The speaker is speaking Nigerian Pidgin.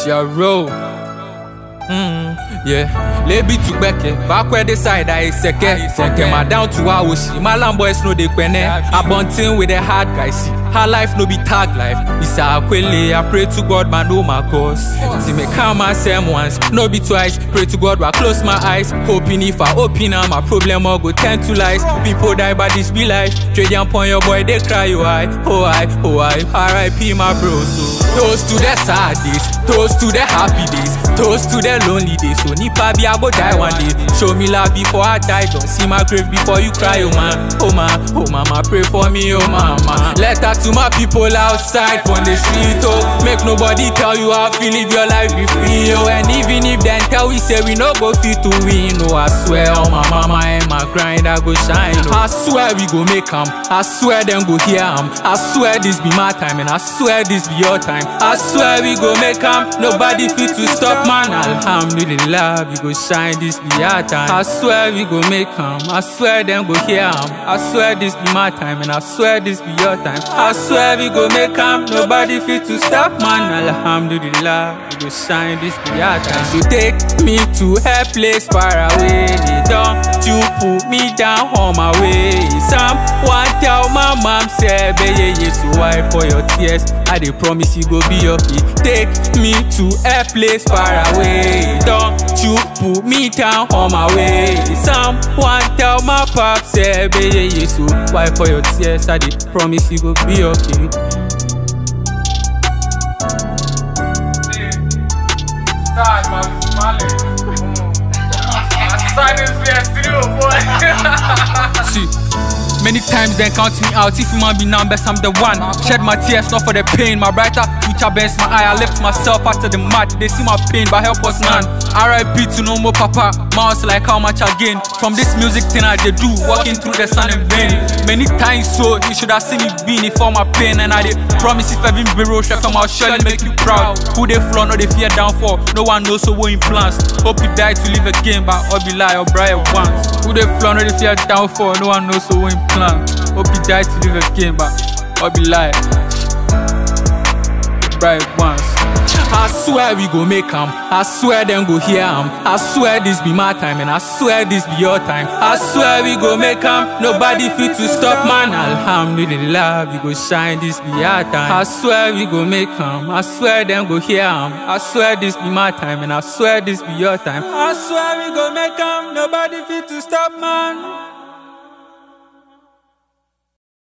Sharo. Mm, yeah. Lebi to Beke, back where the side I seke. Seke ma down to Awoshi. My land boys know they kwene. I bunting with the hard guys. See, her life no be tag life. It's a kwele. I pray to God, man, know my cause. See me calm myself once, no be twice. Pray to God, I close my eyes. Hoping if I open up, my problem all go tend to lies. People die, but this be life. Trade upon your boy, they cry, oh I, oh I, oh I. R.I.P. my bro. So toast to the sad days, toast to the happy days, toast to the lonely days. So nipa be I go die one day. Show me love before I die. Don't see my grave before you cry, oh man, oh man, oh mama, pray for me, oh mama. Letter to my people outside on the street, oh. Make nobody tell you how feel live your life be free, oh. And even if then tell we say we no go fit to win, oh. I swear on my mama and my grind I go shine, oh. I swear we go make 'em. I swear them go hear 'em. I swear this be my time and I swear this be your time. I swear we go make 'em. Nobody fit to stop man. Alhamdulillah, we go shine this be our time. I swear we go make 'em. I swear them go hear 'em. I swear this be my time and I swear this be your time. I swear we go make 'em. Nobody fit to stop man. Alhamdulillah, we go shine this be our time. So take me to a place far away. Don't you put me down on my way. Someone tell my mom say, "Beye ye so wipe for your tears." I dey promise you go be okay. Take me to a place far away. Don't you put me down on my way. Someone tell my pop say, "Beye ye so wipe for your tears." I dey promise you go be okay. Start, my Mali. Silence PS3, boy. See, many times they count me out. If you man be numbers, I'm the one. Shed my tears, not for the pain. My brighter future bends my eye. I left myself after the match. They see my pain, but help us none. RIP to no more papa. Mouse like how much again. From this music thing I did do, walking through the sun in vain. Many times so, you should have seen me being for my pain. And I did promise if I been bureau chef, I'll surely make you proud. Who they floor, no they fear downfall. No one knows so what in plans. Hope you die to live again, but I'll be lie or bright once. Who they floor, no they fear downfall. No one knows so what in plans. Hope you die to live again, but I'll be lie. Bright once. I swear we go make 'em. I swear them go hear 'em. I swear this be my time and I swear this be your time. I swear we go make 'em. Nobody fit to stop man. Alhamdulillah, we go shine this be our time. I swear we go make 'em. I swear them go hear 'em. I swear this be my time and I swear this be your time. I swear we go make 'em. Nobody fit to stop man.